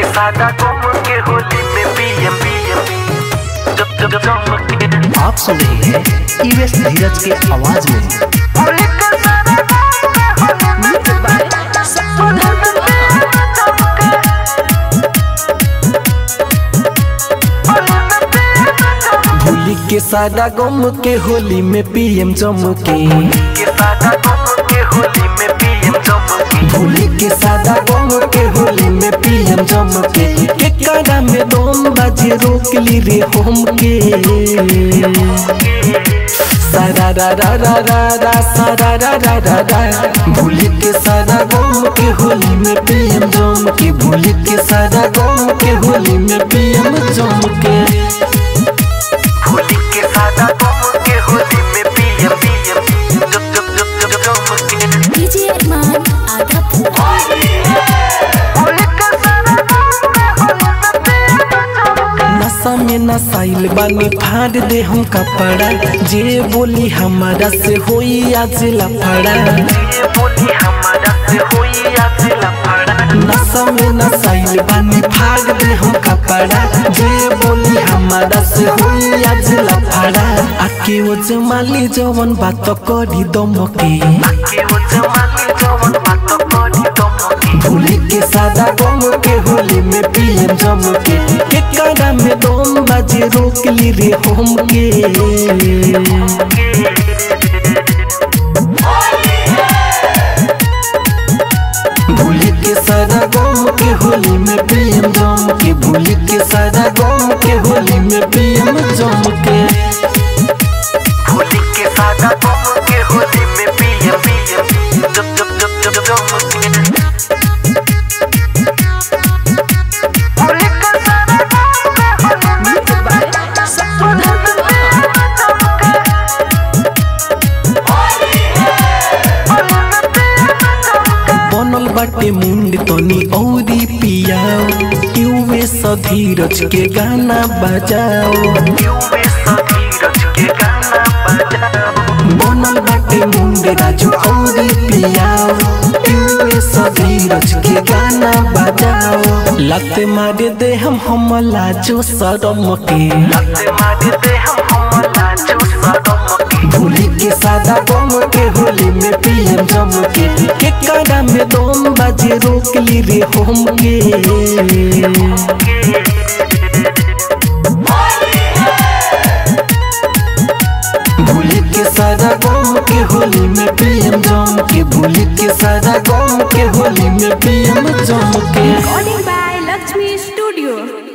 सादा गम के होली में पीएम पीएम जब जब जम के आप सुन रहे हैं ईवेस धीरज के आवाज में होली के सादा गम के होली भूली के सादा गम के होली में पीएम जम के के सादा गम के होली में पीएम जम के भूली के सादा गम के होली में पीएम जम के के काड़ा में दम बाजे रोक ली रे हम के सारा रा रा रा रा रा सारा रा रा रा रा भूली के सादा गम के होली में पीएम जम के भूली के सादा गम के होली में पीएम जम के होली के सादा गम के होली में पीएम पीएम जब जब जब जब जम के डीजे अरमान आधा होली के सादा गम के होली में पीएम जम के नशा में नसाइल बानी फाड़ दे हम कपड़ा जे बोली हमारा से होई आज लफड़ा ये बोली हमारा से हुई आज लफड़ा नशा में नसाइल बानी फाड़ दे हम कपड़ा जे बोली हमारा से होई आज लफड़ा आके वो जमाली जवन बात करी दम के के वो जमानी जवन बात करी दम के भूली के सादा गम के होली में पीएम जम के के काड़ा में दम बाजे रोक ली रे हम के भूली के सादा गम के होली में पीएम जम के भूली के सादा गम के होली में पीएम जम के होली के सादा गम के होली में पीएम पीएम जब जब जब जब जम के होली के सादा गम के होली में बनल बाटे मुंड तनी औरी पियाओ युवे सधीरज के गाना बजाओ युवे सधीरज के गाना बजाओ बनल बाटे मुंड राजू औरी पियाओ युवे सधीरज के गाना बजाओ लत मारे दे हम हम लाजो शरम के लते मार दे हम हम लाजो सदम के भूली के सादा गम के होली में पीएम जम के के काड़ा में दम बाजे रोक ली रे हम के भूली के सादा गम के होली में पीएम जम के भूली के सादा गम के होली में पीएम जम के रिकॉर्डिंग बाय लक्ष्मी स्टूडियो